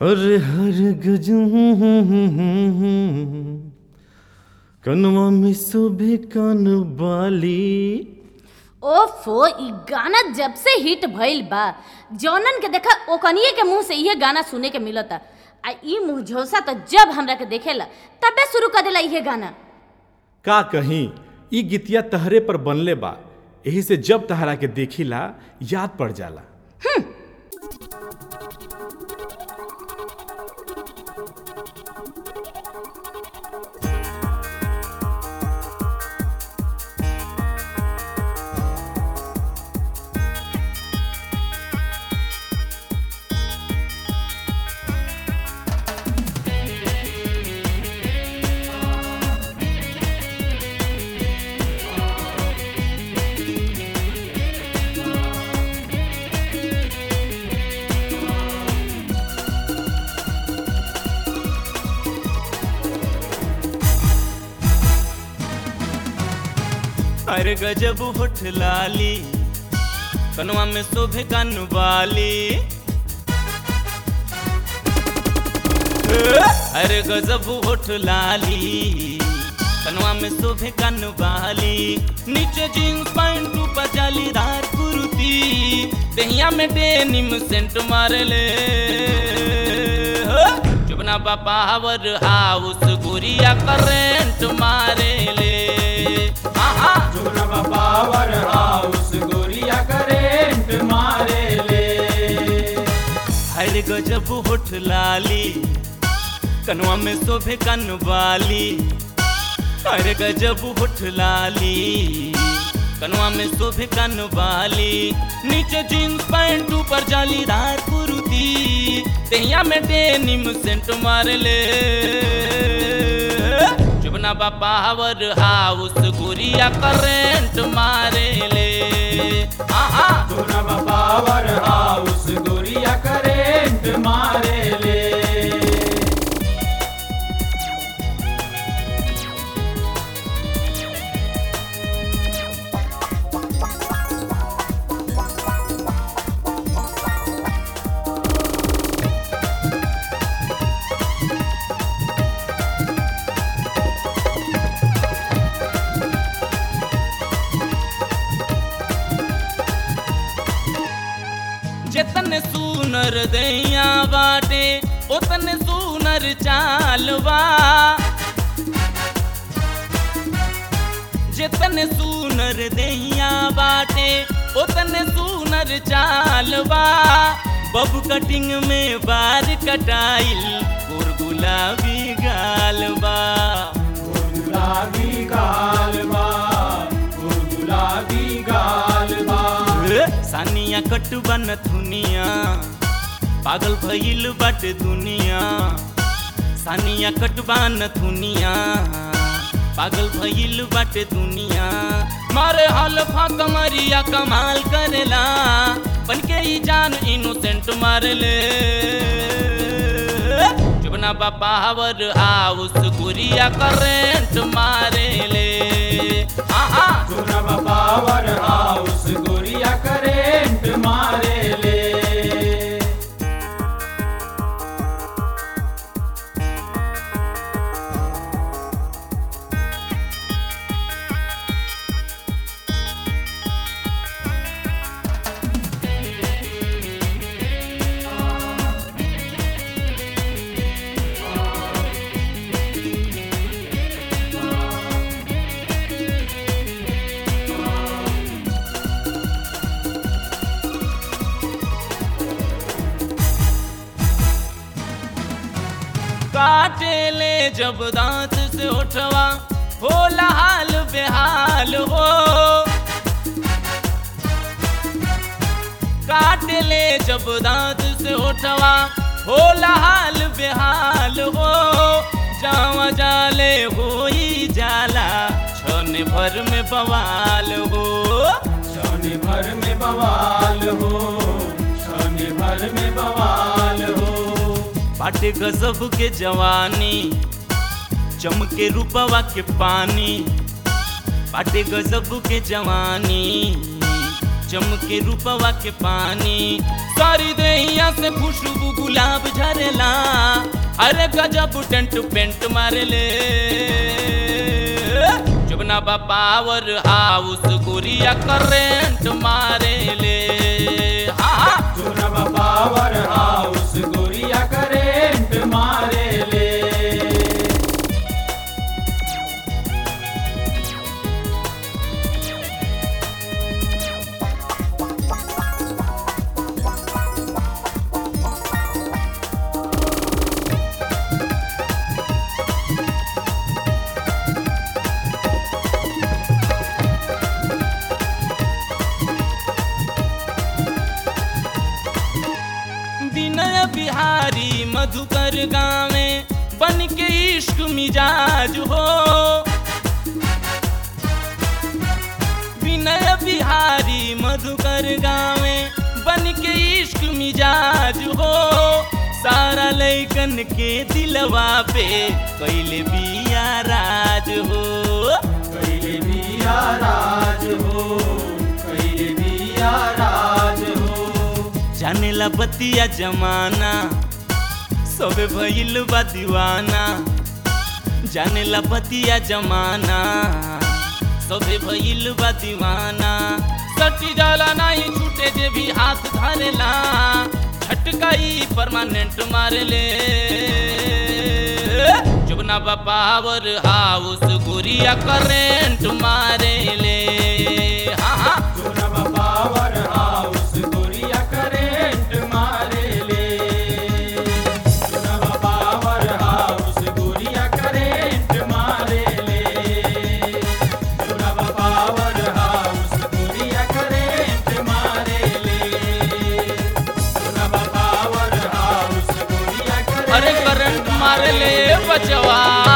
अरे हर गजू कनवा में शोभे कान बाली ओफो ई गाना जब से हिट भइल बा जौनन के देखा ओकनिए के मुंह से इहे गाना सुने के मिलता आ ई मुंह झोसा तो जब हमरा के देखेला तबे शुरू कर देला इहे गाना का कहीं ई गीतिया तहरे पर बनले बा यही से जब तहरा के देखिला याद पड़ जाला अरे गजब होठ लाली कनवा में शोभे कान वाली अरे गजब होठ लाली कनवा में शोभे कान वाली नीचे जींस पैंट ऊपर जालीदार कुर्ती दहिया में डेनिम सेंट मारे ले चुपना बापा हवर हाउस गुरिया करेंट मारे ले आहा चुनब पावर हाउस गोरिया करेंट मारे ले हर गजब होठ लाली कनवा में शोभे कन वाली हर गजब होठ लाली कनवा में शोभे कन वाली नीचे जींस पैंट ऊपर जालीदार कुर्ती दहिया में डेनिम सेंट मार ले चुपना बापा हवर हाउस गुरिया करेंट मारे ले आहा चुनब पावर हाउस गोरिया करेंट मारे ले जितने सुनर दैया बाटे उतने सुनर चालवा जितने सुनर दैया बाटे उतने सुनर चालवा बब कटिंग में बार कटाइल और गुलाबी गालबा गुलाबी गालबा गुलाबी गालबा सानिया कटबन दुनिया पागल भइल बाटे दुनिया सानिया कटबान दुनिया पागल भइल बाटे दुनिया मारे हल्फा कमरिया कमाल करेला बनके ही जान इनोसेंट मारे ले चुपना बापा हवर हाउस गुरिया करेंट मारे ले आहा चुनब पावर हाउस गोरिया करेंट मारे ले काटे ले जब दांत से उठवा होला हाल बेहाल हो काटे ले जब दांत से उठवा होला हाल बेहाल हो जावा जाले होई जाला छन भर में बवाल हो शनि भर में बवाल हो शनि भर में बवाल हो बाटे गजब के जवानी चमके रूपवा के पानी बाटे गजब के जवानी चमके रूपवा के पानी सारी देहिया से खुशबू गुलाब झरे धरेला अरे गजब टेंट पेंट मारेले जुबना बा पावर हाउस गुरिया करेंट मारेले हाँ हाँ चुनब पावर हाउस गोरिया करेंट मारे ले विनय बिहारी मधुकर गावे बन के इश्क मिजाज हो विनय बिहारी मधुकर गावे बन के इश्क मिजाज हो सारा लैकन के दिलवा पे कैले बिया राज हो कैले बिया राज हो कैले बिया राज हो जानेला बतिया जमाना सबे भइल बा दीवाना जानेला बतिया जमाना सबे भइल बा दीवाना सटी जाला नहीं छूटे जे भी हाथ धरेला झटकाई परमानेंट मारेले जुबना बा पावर हाउस गुरिया करेंट मारेले हाँ हाँ चुनब पावर हाउस गोरिया करेंट मारे ले चुनब पावर हाउस गोरिया करेंट मारे ले चुनब पावर हाउस गोरिया करेंट मारे ले चुनब पावर हाउस गोरिया अरे करंट मारे ले बचवा